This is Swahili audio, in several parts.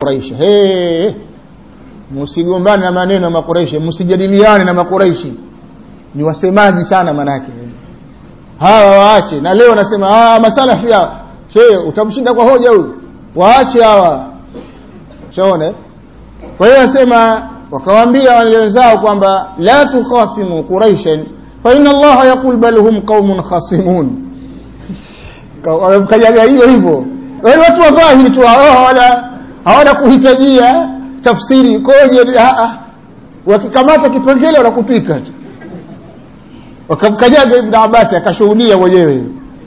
quraish hey, msigombane na maneno ya makuraishi msijadiliane na makuraishi ni wasemaji sana manake hawa waache na leo anasema ah masalafi hawa she utamshinda kwa hoja huyu waache hawa shaona kwa hiyo anasema wakawaambia wale wenzao kwamba la tukhasimu quraishan fa inna allaha yaqul bal hum qaumun khasimun wamkajaga hiyo hivyo wale watu wa dhahiri tu hawana hawana kuhitajia tafsiri ikoje wakikamata kipengele wanakupika tu wakamkanyaga ibn abbas akashuhudia mwenyewe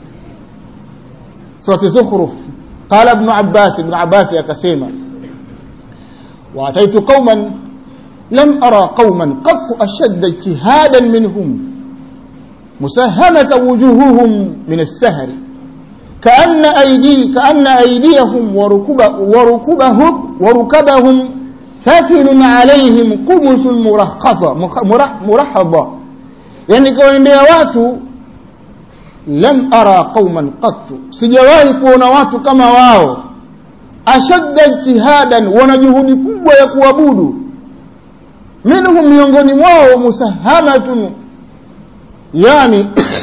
surati zukhruf qala ibn abbas ibn abbas akasema waataitu qauman lam ara qauman qattu ashadda ijtihadan minhum musahamata wujuhuhum min as-sahri كأن أيدي كأن أيديهم وركب وركبهم وركبهم ثقل عليهم قمص مرخصة مرحضة yani kawaendea watu lam ara qauman qattu sijawahi kuona watu kama wao ashadda ijtihadan wana juhudi kubwa ya kuabudu minhum miongoni mwao musahamatun yani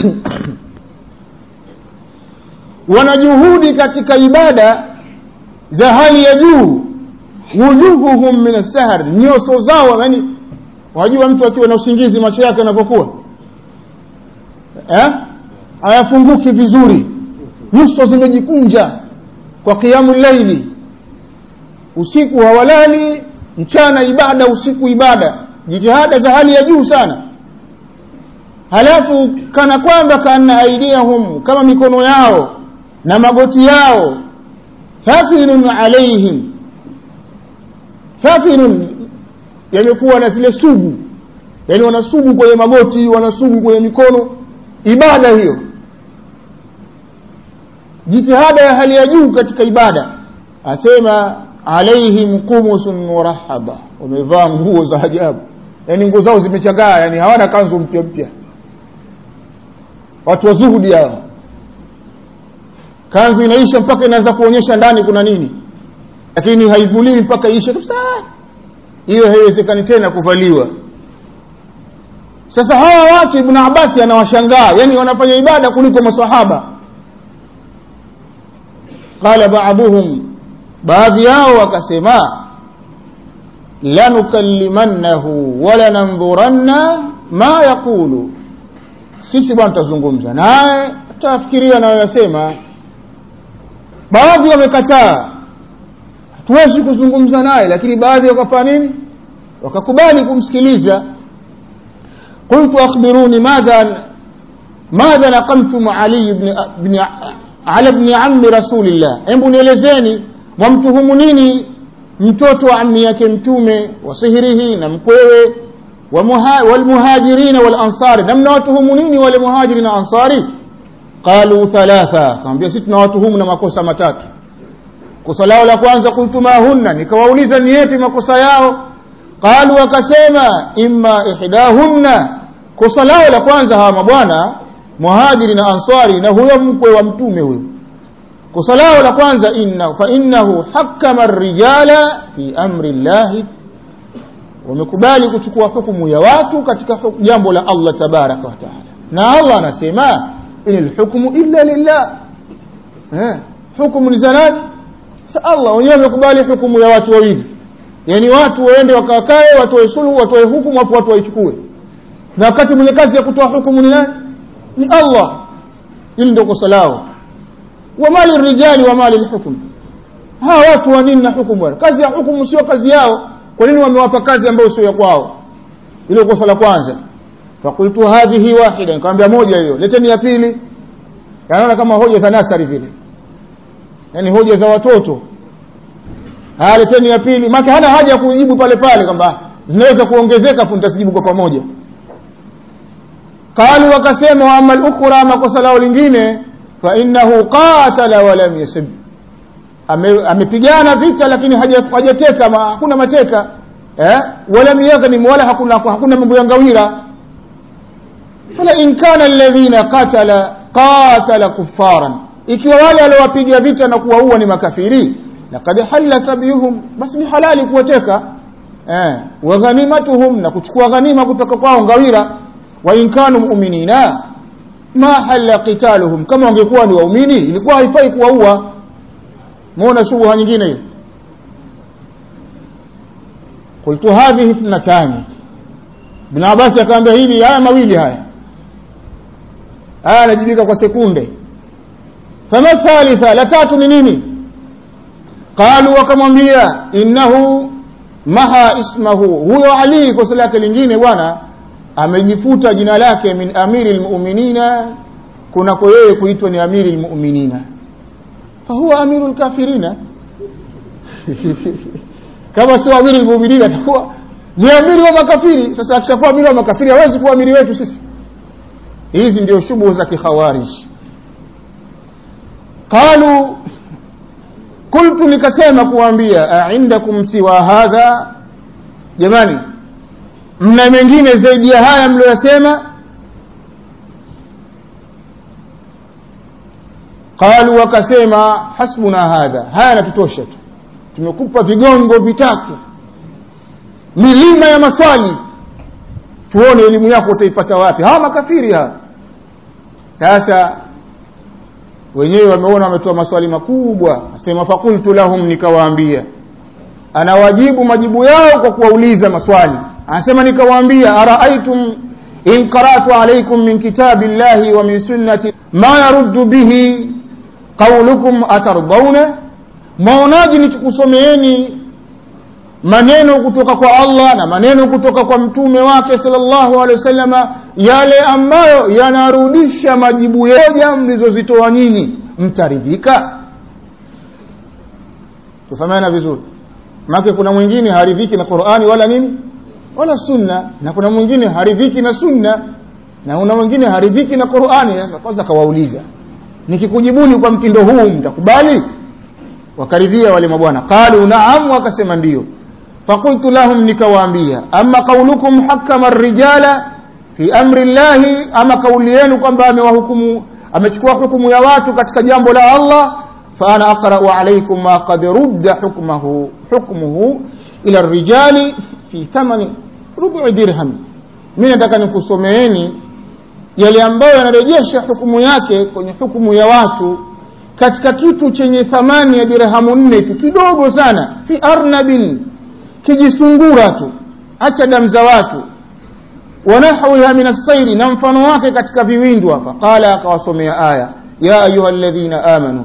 wana juhudi katika ibada za hali ya juu wujuhuhum min assahar nyoso zao yani wajua mtu akiwa na usingizi macho yake yanavyokuwa eh? hayafunguki vizuri nyuso zimejikunja kwa kiamu laili usiku hawalali mchana ibada usiku ibada jitihada za hali ya juu sana halafu kana kwamba kana aidiyahum kama mikono yao na magoti yao thafilun alaihim thafilun yamekuwa na zile sugu yani wanasugu kwenye magoti wanasugu kwenye mikono ibada hiyo jitihada ya hali ya juu katika ibada asema alaihim qumusun murahaba wamevaa nguo za ajabu yani nguo zao zimechagaa yani hawana kanzu mpya mpya watu wa zuhudi hawa kanzu inaisha mpaka inaanza kuonyesha ndani kuna nini lakini haivulii mpaka ishe kabisa hiyo haiwezekani tena kuvaliwa sasa hawa watu ibn abasi anawashangaa yani wanafanya ibada kuliko masahaba qala ba'dhum baadhi yao wakasema lanukallimannahu wala nandhuranna ma yaqulu sisi bwana tutazungumza naye tutafikiria anayoyasema baadhi wamekataa hatuwezi kuzungumza naye lakini baadhi wakafanya nini wakakubali kumsikiliza قلت أخبروني ماذا ماذا نقمتم علي بن, بن على ابن عم رسول الله hebu nielezeni mwamtuhumu nini mtoto wa ammi yake mtume wa sihirihi na mkwewe walmuhajirina walansari na mnawatuhumu nini wale muhajiri na ansari qalu thalatha akamwambia sisi tunawatuhumu na makosa matatu kosa lao la kwanza qultu ma hunna nikawauliza ni yapi makosa yao qalu wakasema imma ihdahunna kosa lao la kwanza hawa mabwana muhajiri na ansari na huyo mkwe wa mtume huyo kosa lao la kwanza inna fa innahu hakama ar-rijala fi amri llahi wamekubali kuchukua hukumu ya watu katika jambo la Allah tabaraka wa taala na Allah anasema inal hukmu illa lillah eh hukumu ni za nani Allah wenyewe wamekubali hukumu ya watu wawili yani watu waende wakakae watoe suluhu watoe hukumu hapo watu waichukue na wakati mwenye kazi ya kutoa hukumu ni nani ni Allah hili ndio kosa lao wa mali rijali wa mali lhukm hawa watu wa nini na hukumu kazi ya hukumu sio kazi yao kwa nini wamewapa kazi ambayo sio ya kwao hilo kosa la kwanza fakultu hadhihi wahida nikamwambia moja hiyo leteni ya pili yanaona kama hoja za nasari vile yani hoja za watoto haya leteni ya pili maana hana haja ya kujibu pale pale kwamba zinaweza kuongezeka fu nitasijibu kwa pamoja qalu wakasema wa ama al-ukhra makosa lao lingine fa innahu qatala wa lam yasib amepigana vita lakini hajateka ma, hakuna mateka eh wala yaghnim wala hakuna hakuna mambo ya ngawira fala in kana alladhina qatala qatala kuffaran ikiwa wale waliowapiga vita na kuwaua ni makafiri laqad halla sabyuhum basi ni halali kuwateka eh, wa ghanimatuhum na kuchukua ghanima kutoka kwao ngawira wa in kanu mu'minina ma halla qitaluhum kama wangekuwa ni waumini ilikuwa haifai kuwaua muona shubha nyingine hiyo qultu hadhihi ithnatani ibn abbas akamwambia hili haya mawili haya haya anajibika kwa sekunde fama thalitha la tatu ni nini qalu wakamwambia innahu maha ismahu huyo ali kosa lake lingine bwana amejifuta jina lake min amiri lmuminina kunako yeye kuitwa ni amiri lmuminina fahuwa amiru lkafirina kama sio amiri lmuminina atakuwa ni amiri wa makafiri sasa akishakuwa amiri wa makafiri hawezi kuwa amiri wetu sisi hizi ndio shubuhu za kikhawarij qalu qultu nikasema kuambia aindakum siwa hadha jamani mna mengine zaidi ya haya mlioyasema qalu wakasema hasbuna hadha haya natutosha tu tumekupa vigongo vitatu milima ya maswali tuone elimu yako utaipata wapi hawa makafiri hawa sasa wenyewe wameona wametoa maswali makubwa asema fakultu lahum nikawaambia anawajibu majibu yao kwa kuwauliza maswali anasema nikawaambia araaitum in qaratu alaikum min kitabi llahi wa min sunnati ma yaruddu bihi qaulukum atardawna mwaonaji nikikusomeeni maneno kutoka kwa allah na maneno kutoka kwa mtume wake salllahu alehi wasallama yale ambayo yanarudisha majibu yoja mlizozitoa nyinyi mtaridhika tufahamiana vizuri maake kuna mwingine haridhiki na qurani wala nini wala sunna na kuna mwingine haridhiki na sunna na kuna mwingine haridhiki na qurani sasa kwanza kawauliza nikikujibuni kwa mtindo huu mtakubali wakaridhia wale mabwana qalu naam wakasema ndio fakultu lahum nikawaambia ama qaulukum hakama rijala fi amri llahi ama kauli yenu kwamba amewahukumu amechukua hukumu ya watu katika jambo la allah faana aqrau alaikum ma qad rudda hukmahu hukmuhu ila rijali fi thamani rubu dirham mi nataka nikusomeeni yale ambayo yanarejesha hukumu yake kwenye hukumu ya watu katika kitu chenye thamani ya dirhamu nne tu kidogo sana fi arnabin kijisungura tu acha damu za watu wanahwiha min assairi na mfano wake katika viwindu hapa qala akawasomea aya ya ayuha ladhina amanu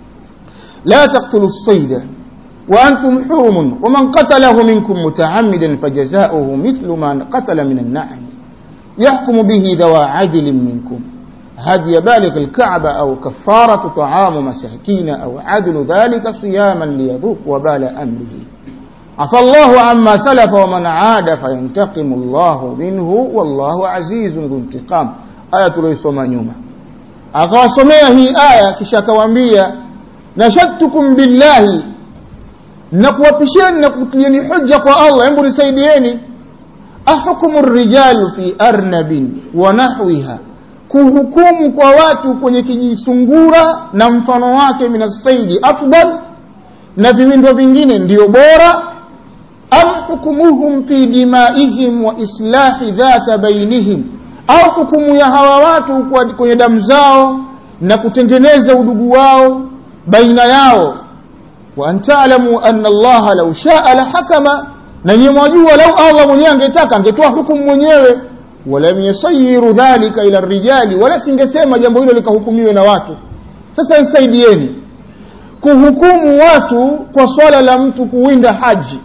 la taktulu lsaida وأنتم حرم ومن قتله منكم متعمدا فجزاؤه مثل ما قتل من النعم يحكم به ذوى عدل منكم هدي بالغ الكعبة أو كفارة طعام مساكين أو عدل ذلك صياما ليذوق وبال أمره عفى الله عما سلف ومن عاد فينتقم الله منه والله عزيز ذو انتقام آية tuliosoma nyuma akawasomea hii aya kisha akawaambia nashadtukum billahi na kuwapisheni na kutilieni hujja kwa allah hebu nisaidieni ahukmu rijalu fi arnabin wa nahwiha kuhukumu kwa watu kwenye kijisungura na mfano wake minasaidi afdal na viwindo vingine ndio bora am hukumuhum fi dimaihim wa islahi dhata bainihim au hukumu ya hawa watu kwenye damu zao na kutengeneza udugu wao baina yao wa an talamu anna allaha lau shaa la hakama na nyiwe mwajua lau allah mwenyewe angetaka angetoa hukumu mwenyewe walam yasayiru dhalika ila rijali wala singesema jambo hilo likahukumiwe na watu sasa nsaidieni kuhukumu watu kwa swala la mtu kuwinda haji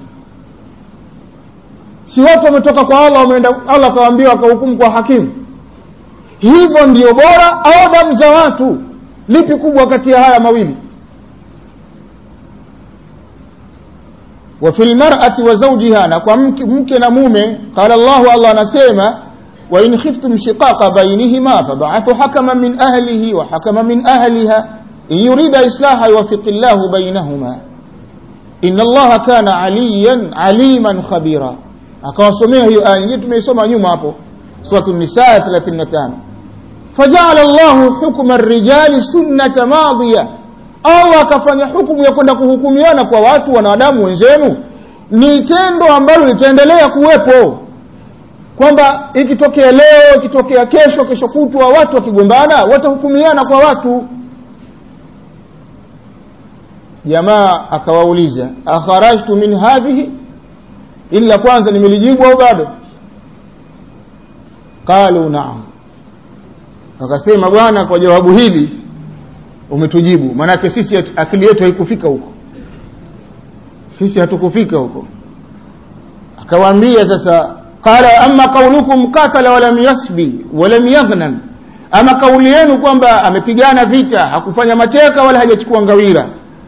si watu wametoka kwa allah wameenda allah akawaambia wakahukumu kwa hakimu hivyo ndio bora au damu za watu lipi kubwa kati ya haya mawili وفي المرأة وزوجها نكوا ممكن نمومه قال الله الله نسيما وإن خفتم شقاق بينهما فبعثوا حكما من أهله وحكما من أهلها إن يريد إصلاحا يوفق الله بينهما إن الله كان عليا عليما خبيرا akawasomea hiyo aya nyingine tumeisoma nyuma hapo suratu nisaa 35 fajala llahu hukma rijali sunnata madhiya au akafanya hukumu ya kwenda kuhukumiana kwa watu wanadamu wenzenu ni tendo ambalo litaendelea kuwepo kwamba ikitokea leo ikitokea kesho kesho kutwa watu wakigombana watahukumiana kwa watu jamaa akawauliza akharajtu min hadhihi ili la kwanza nimelijibu au bado qalu naam akasema bwana kwa jawabu hili umetujibu maanake sisi akili yetu haikufika huko sisi hatukufika huko akawaambia sasa qala ama qaulukum qatala walam yasbi walam yaghnan ama kauli yenu kwamba amepigana vita hakufanya mateka wala hajachukua ngawira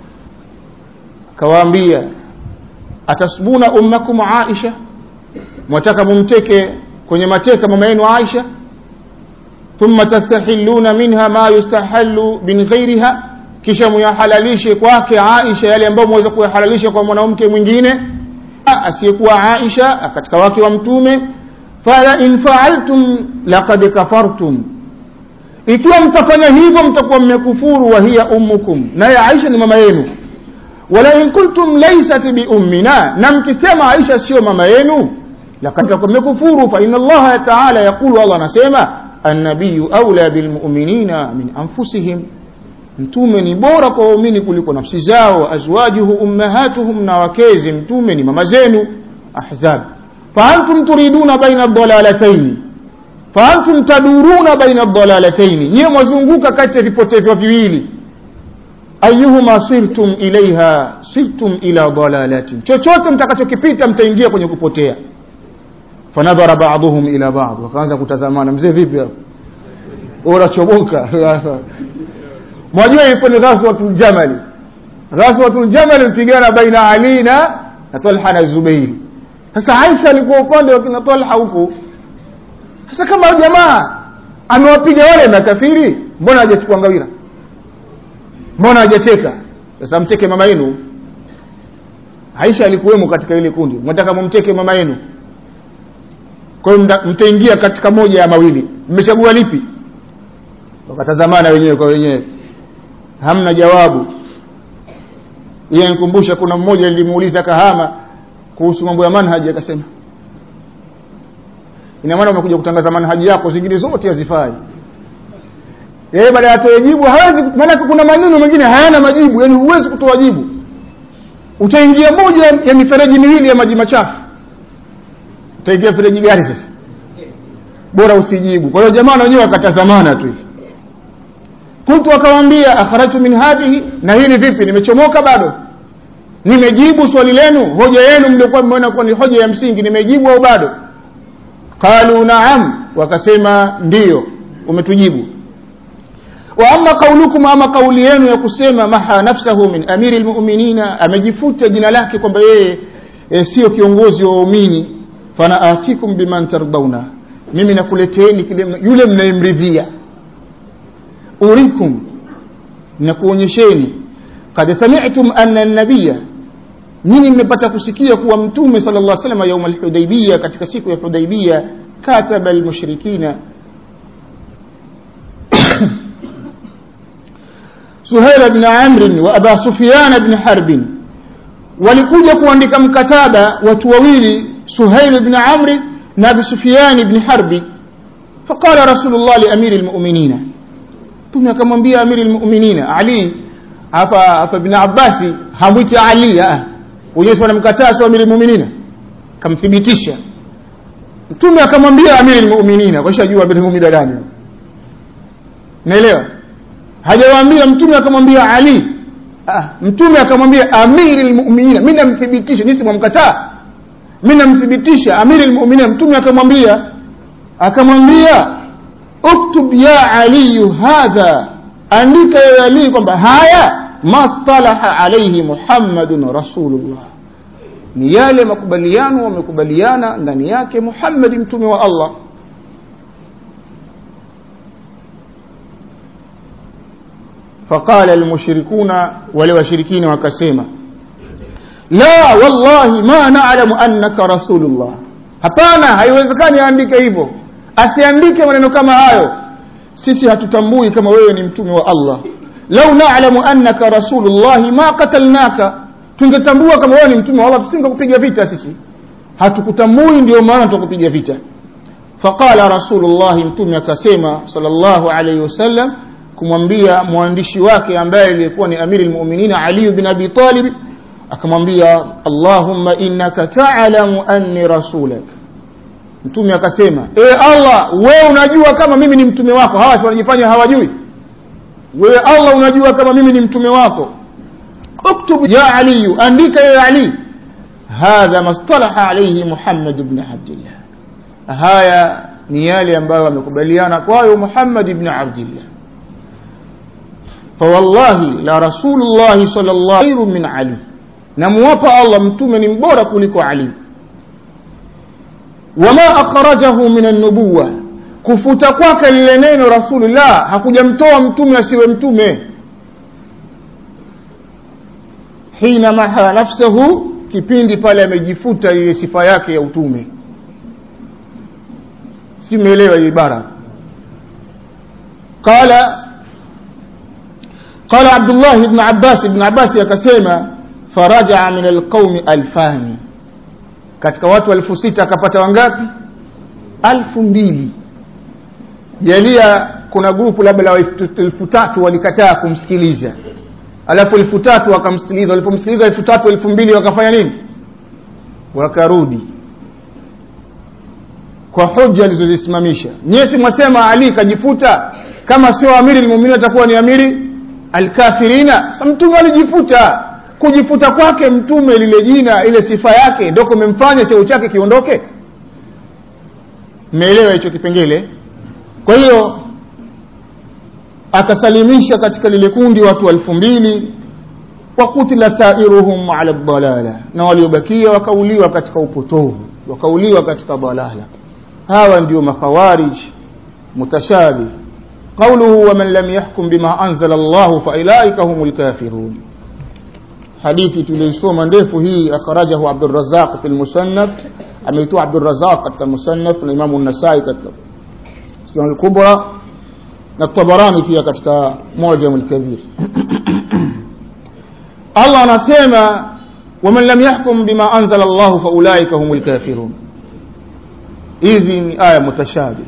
akawaambia atasbuna ummakum aisha mwataka mumteke kwenye mateka mama yenu aisha thumma tastahilluna minha ma yustahallu min ghairiha kisha muyahalalishe kwake aisha yale ambayo mweza kuyahalalisha kwa mwanamke mwingine asiyekuwa aisha katika wake wa mtume fala in faaltum laqad kafartum ikiwa mtafanya hivyo mtakuwa mmekufuru wa hiya ummukum naye aisha ni mama yenu wala in kuntum laysat bi ummina na mkisema aisha sio mama yenu laqad mmekufuru fa inna allaha ta'ala yaqulu allah anasema annabiyu aula bilmu'minina min anfusihim mtume ni bora kwa waumini kuliko nafsi zao azwajuhu ummahatuhum na wakezi mtume ni mama zenu ahzab faantum turiduna baina dalalataini faantum taduruna baina dalalataini nyiwe mwazunguka kati ya vipotevyo viwili ayuhuma sirtum ilaiha sirtum ila dalalatin chochote mtakachokipita mtaingia kwenye kupotea fanadhara baadhuhum ila baad wakaanza kutazamana mzee vipi hapo unachomoka mwajua ipo ni ghaswatul jamali ghaswatul jamali mpigana baina ali na na talha na zubairi sasa aisha alikuwa upande wa kina talha huku sasa kama jamaa amewapiga wale makafiri mbona hajachukua ngawira mbona hajateka sasa mteke mama yenu aisha alikuwemo katika ile kundi mnataka mumteke mama yenu kwa hiyo mtaingia katika moja ya mawili mmechagua lipi wakatazamana wenyewe kwa wenyewe hamna jawabu yeye nikumbusha kuna mmoja nilimuuliza kahama kuhusu mambo ya manhaji akasema ina maana umekuja kutangaza manhaji yako zingine zote hazifai yeye baada ya atoe jibu hawezi maana kuna maneno mengine hayana majibu yani huwezi kutoa jibu utaingia moja ya mifereji miwili ya maji machafu utaingia mfereji gani sasa bora usijibu kwa hiyo jamaa na wenyewe wakatazamana tu hivi kuntu akawaambia akharajtu min hadhihi na hili vipi nimechomoka bado nimejibu swali lenu hoja yenu mliokuwa mmeona kuwa ni hoja ya msingi nimejibu au bado qalu naam wakasema ndiyo umetujibu wa amma qaulukum ama kauli yenu ya kusema maha nafsahu min amiri lmuminina amejifuta jina lake kwamba yeye e, sio kiongozi wa waumini fana atikum biman tardauna mimi nakuleteeni kile yule mnayemridhia urikum nakuonyesheni kad sami'tum anna nabiya nyinyi mmepata kusikia kuwa mtume sala llah salama yauma alhudaibia katika siku ya hudaibia kataba almushrikina suhaila bni amrin wa aba sufyana bni harbin walikuja kuandika mkataba watu wawili suhail bni amri na abi sufyani bni harbi faqala rasulullah liamiri lmuminina mtume akamwambia amiri lmuminina ali hapa hapa ibn abbasi hamwiti ali wenyewe wanamkataa sio amiri lmuminina kamthibitisha mtume akamwambia amiri lmuminina washajua amiri lmuminina gani naelewa hajawaambia mtume akamwambia ali ah, mtume akamwambia amiri lmuminina mi namthibitisha nisi mwamkataa mi namthibitisha amiri lmuminina mtume akamwambia akamwambia uktub ya aliyu hadha andika ya ali kwamba haya matalaha alaihi muhammadun rasulullah ni yale makubaliano wamekubaliana ndani yake muhammadi mtume wa allah faqala almushrikuna wale washirikina wakasema la wallahi ma nalamu annaka rasulullah hapana haiwezekani aandike hivyo asiandike maneno kama hayo sisi hatutambui kama wewe ni mtume wa allah lau nalamu annaka rasulullahi ma qatalnaka tungetambua kama wewe ni mtume wa Allah tusingekupiga vita sisi hatukutambui ndio maana tukupiga vita faqala rasulullah mtume akasema sallallahu alayhi wasallam kumwambia mwandishi wake ambaye alikuwa ni amiri almu'minin ali bin abi talib akamwambia allahumma innaka ta'lamu anni rasulak mtume akasema e allah wewe unajua kama mimi ni mtume wako hawa wanajifanya hawajui wewe allah unajua kama mimi ni mtume wako اكتب يا علي أنديك يا علي هذا ما اصطلح عليه محمد بن عبد الله هايا نيالي ambayo amekubaliana kwayo Muhammad ibn Abdullah فوالله لا رسول الله صلى الله عليه خير من علي نموapa Allah mtume ni mbora kuliko Ali wama akhrajahu min an-nubuwah kufuta kwake lile neno rasulullah hakujamtoa mtume asiwe mtume hina maha nafsahu kipindi pale amejifuta ile sifa yake ya utume si umeelewa hii ibara qala qala abdullah ibn abbas ibn abbas akasema faraja min alqaumi alfani katika watu elfu sita akapata wangapi alfu mbili jalia kuna grupu labda la elfu tatu walikataa kumsikiliza alafu elfu tatu wakamsikiliza walipomsikiliza elfu tatu elfu mbili wakafanya nini wakarudi kwa hoja alizozisimamisha nyesi mwasema ali kajifuta kama sio amiri lmuminin atakuwa ni amiri alkafirina sa mtume alijifuta kujifuta kwake mtume lile jina ile sifa yake ndo kumemfanya cheo chake kiondoke mmeelewa hicho kipengele kwa hiyo akasalimisha katika lile kundi watu elfu mbili wakutila sairuhum ala dalala na waliobakia wakauliwa katika upotovu wakauliwa katika dalala hawa ndio makhawarij mutashabih قوله ومن لم يحكم بما أنزل الله فأولئك هم الكافرون حديث تليسوما ndefu hii akhrajahu Abdurrazzaq fi al-Musannaf ameitoa Abdurrazzaq katika Musannaf na Imam an-Nasai katika Sunan al-Kubra na Tabarani pia katika Mu'jam al-Kabir Allah anasema waman lam yahkum bima anzala Allah fa ulaika humul kafirun hizi ni aya mutashabih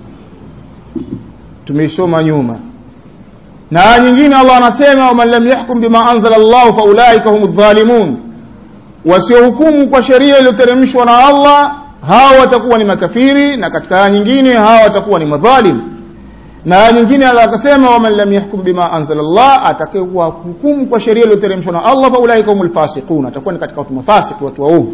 tumeisoma nyuma na aya nyingine Allah anasema waman lam yahkum bima anzala Allah fa ulaika humudh dhalimun wasiohukumu kwa sheria iliyoteremshwa na Allah hao watakuwa ni makafiri na katika aya nyingine hao watakuwa ni madhalim na aya nyingine Allah akasema waman lam yahkum bima anzala Allah atakayekuwa hukumu kwa sheria iliyoteremshwa na Allah fa ulaika humul fasiqun atakuwa ni katika watu mafasiki watu waovu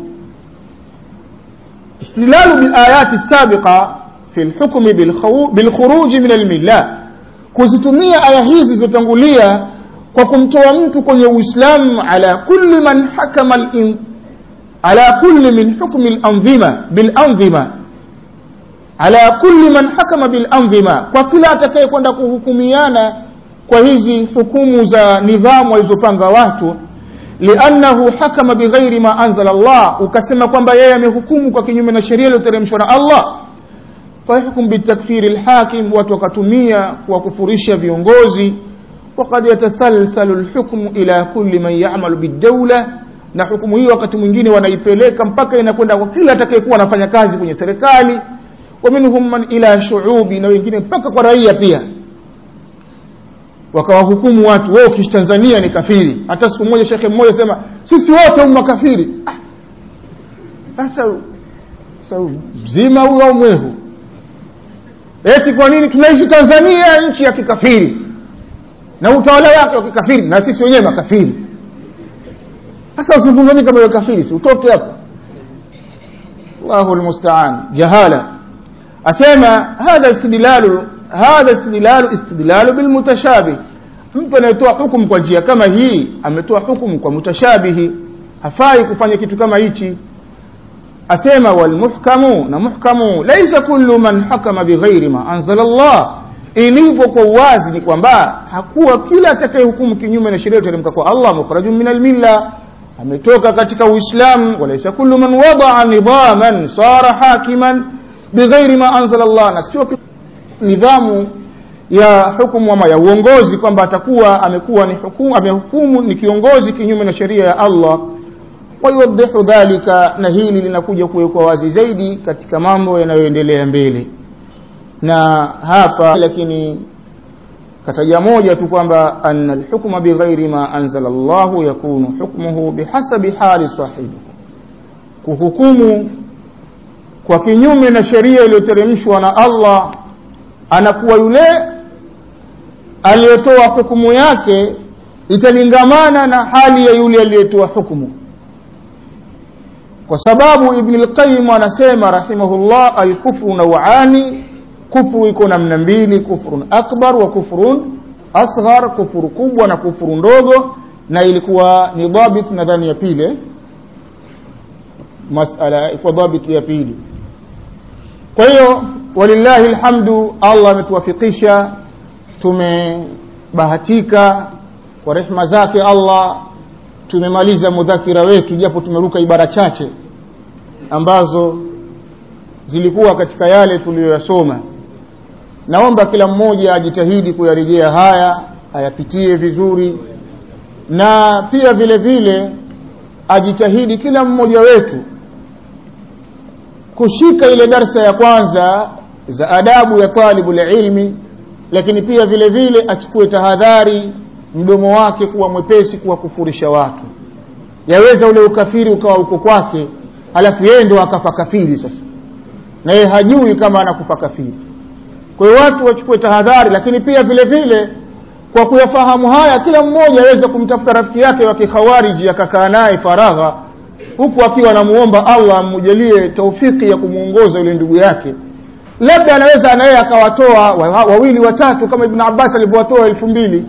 استدلال بالآيات السابقة في الحكم بالخروج من الملة kuzitumia aya hizi zilizotangulia kwa kumtoa mtu kwenye uislamu ala kulli man hakama al ala kulli min hukmi al-anzima bil anzima ala kulli man hakama bil anzima kwa kila atakaye kwenda kuhukumiana kwa hizi hukumu za nidhamu walizopanga watu liannahu hakama bighairi ma anzala Allah ukasema kwamba yeye amehukumu kwa kinyume na sheria iliyoteremshwa na Allah fayahkum bitakfiri alhakim watu wakatumia kuwakufurisha viongozi وقد يتسلسل الحكم إلى كل من يعمل بالدولة na hukumu hii wakati mwingine wanaipeleka mpaka inakwenda kwa kila atakayekuwa anafanya kazi kwenye serikali wa minhum man ila shuubi na wengine mpaka kwa raia pia wakawahukumu watu wewe ukiishi Tanzania ni kafiri hata siku moja shekhe mmoja sema sisi wote umma kafiri sasa ah. sasa mzima huyo au mwehu eti kwa nini tunaishi Tanzania nchi ya kikafiri na utawala wake wa kikafiri na sisi wenyewe makafiri sasa usizungumzie kama wewe kafiri si utoke hapo Allahu almusta'an jahala asema hadha istidlalu hadha istidlalu istidlalu bilmutashabih mtu anayetoa hukumu kwa njia kama hii ametoa hukumu kwa mutashabihi hafai kufanya kitu kama hichi asema walmuhkamu na muhkamu laisa kullu man hakama bighairi ma anzala Allah ilivyo kwa uwazi ni kwamba hakuwa kila atakayehukumu kinyume na sheria iteremka kwa Allah mukhrajun min almilla ametoka katika uislamu walaisa kullu man wadaa nidhaman sara hakiman bighairi ma anzala Allah na sio nidhamu ya hukumu ama ya uongozi kwamba atakuwa amekuwa ni hukumu amehukumu ni kiongozi kinyume na sheria ya Allah wayuwaddihu dhalika na hili linakuja kuwekwa wazi zaidi katika mambo yanayoendelea mbele na hapa lakini kataja moja tu kwamba anna alhukma bighairi ma anzala Allah yakunu hukmuhu bihasabi hali sahibi kuhukumu kwa kinyume na sheria iliyoteremshwa na Allah anakuwa yule aliyetoa hukumu yake italingamana na hali ya yule aliyetoa hukumu kwa sababu ibn al-qayyim anasema rahimahullah al-kufru naw'ani kufru iko namna mbili kufrun akbar wa kufrun asghar kufuru kubwa na kufuru ndogo na ilikuwa ni dhabit nadhani ya pili masala ilikuwa dhabit ya pili kwa hiyo walillahi alhamdu Allah ametuwafikisha tumebahatika kwa rehma zake Allah tumemaliza mudhakira wetu japo tumeruka ibara chache ambazo zilikuwa katika yale tuliyoyasoma naomba kila mmoja ajitahidi kuyarejea haya ayapitie vizuri na pia vile vile ajitahidi kila mmoja wetu kushika ile darsa ya kwanza za adabu ya talibul ilmi lakini pia vile vile achukue tahadhari mdomo wake kuwa mwepesi kuwakufurisha watu yaweza ule ukafiri ukawa uko kwake alafu yeye ndo akafa kafiri sasa na yeye hajui kama anakufa kafiri kwa hiyo watu wachukue tahadhari lakini pia vile vile kwa kuyafahamu haya kila mmoja aweze kumtafuta rafiki yake wa kikhawariji akakaa naye faragha huku akiwa anamuomba Allah ammujalie taufiki ya kumuongoza yule ndugu yake labda anaweza na yeye akawatoa wawili watatu kama Ibn Abbas alivyowatoa elfu mbili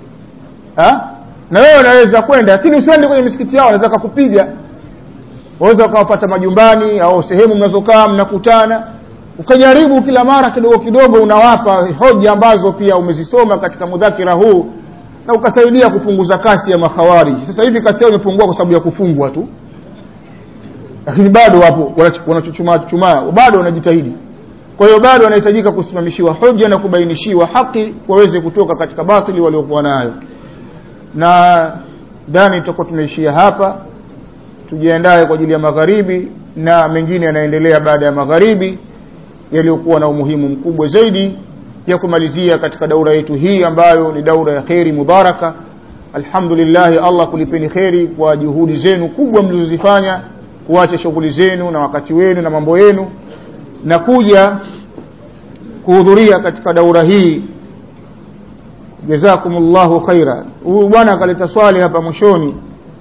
na wewe unaweza kwenda lakini usiende kwenye misikiti yao wanaweza kukupiga waweza ukawapata majumbani au sehemu mnazokaa mnakutana ukajaribu kila mara kidogo kidogo unawapa hoja ambazo pia umezisoma katika mudhakira huu na ukasaidia kupunguza kasi ya makhawariji sasa hivi kasi yao imepungua kwa sababu ya kufungwa tu lakini bado wapo wanachuchumaa chumaa bado wanajitahidi kwa hiyo bado wanahitajika kusimamishiwa hoja na kubainishiwa haki waweze kutoka katika batili waliokuwa nayo na dhani tutakuwa tunaishia hapa tujiandae kwa ajili ya magharibi na mengine yanaendelea baada ya magharibi yaliyokuwa na umuhimu mkubwa zaidi ya kumalizia katika daura yetu hii ambayo ni daura ya kheri mubaraka alhamdulillah Allah kulipeni kheri kwa juhudi zenu kubwa mlizozifanya kuacha shughuli zenu na wakati wenu na mambo yenu na kuja kuhudhuria katika daura hii jazakumullahu khaira huyu bwana akaleta swali hapa mwishoni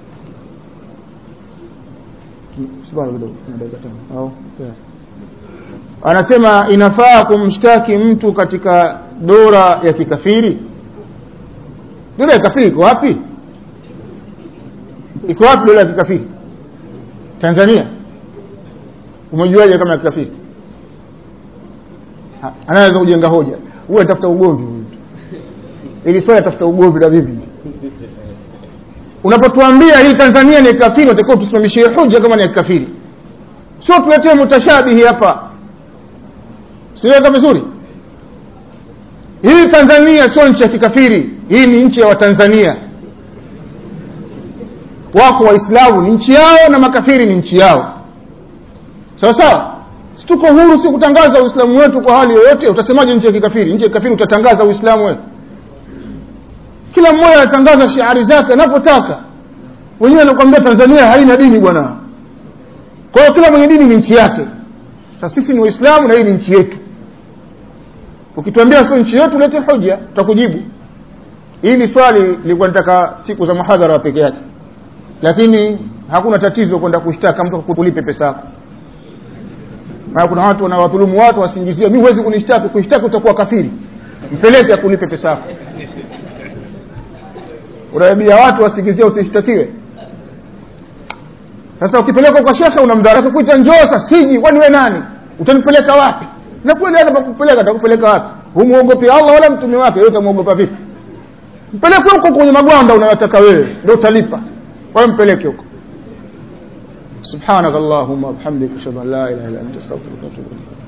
anasema inafaa kumshtaki mtu katika dora ya kikafiri dora ya kikafiri iko wapi iko wapi dora ya kikafiri Tanzania umejuaje kama ya kikafiri anaweza kujenga hoja huyu anatafuta ugomvi huyu ili swali atafuta ugomvi na vipi unapotuambia hii Tanzania ni kafiri utakuwa tusimamishie hoja kama ni kafiri sio tuletee mutashabihi hapa siweka vizuri hii Tanzania sio nchi ya kikafiri hii ni nchi ya Watanzania wako waislamu ni nchi yao na makafiri ni nchi yao sawa sawa si tuko huru si kutangaza uislamu wetu kwa hali yoyote utasemaje nchi ya kikafiri nchi ya kikafiri utatangaza uislamu wetu kila mmoja anatangaza shiari zake anapotaka wenyewe anakuambia Tanzania haina dini bwana kwa hiyo kila mwenye dini ni nchi yake sasa sisi ni waislamu na hii ni nchi yetu ukituambia sio nchi yetu lete hoja tutakujibu hili swali lilikuwa nataka siku za mahadhara peke yake lakini hakuna tatizo kwenda kushtaka mtu kulipe pesa yako maana kuna watu wanawadhulumu watu wasingizie mimi huwezi kunishtaki kuishtaki utakuwa kafiri mpeleke akulipe pesa yako unaambia watu wasingizie usishtakiwe sasa ukipeleka kwa shekhe unamdharau kuita njoo sasa siji kwani wewe nani utanipeleka wapi na kweli hata kupeleka atakupeleka wapi humuogopi Allah wala mtume wake wewe utamuogopa vipi mpeleke huko kwenye magwanda unayotaka wewe ndio utalipa wewe mpeleke huko سبحانك اللهم وبحمدك اشهد ان لا اله الا انت استغفرك واتوب اليك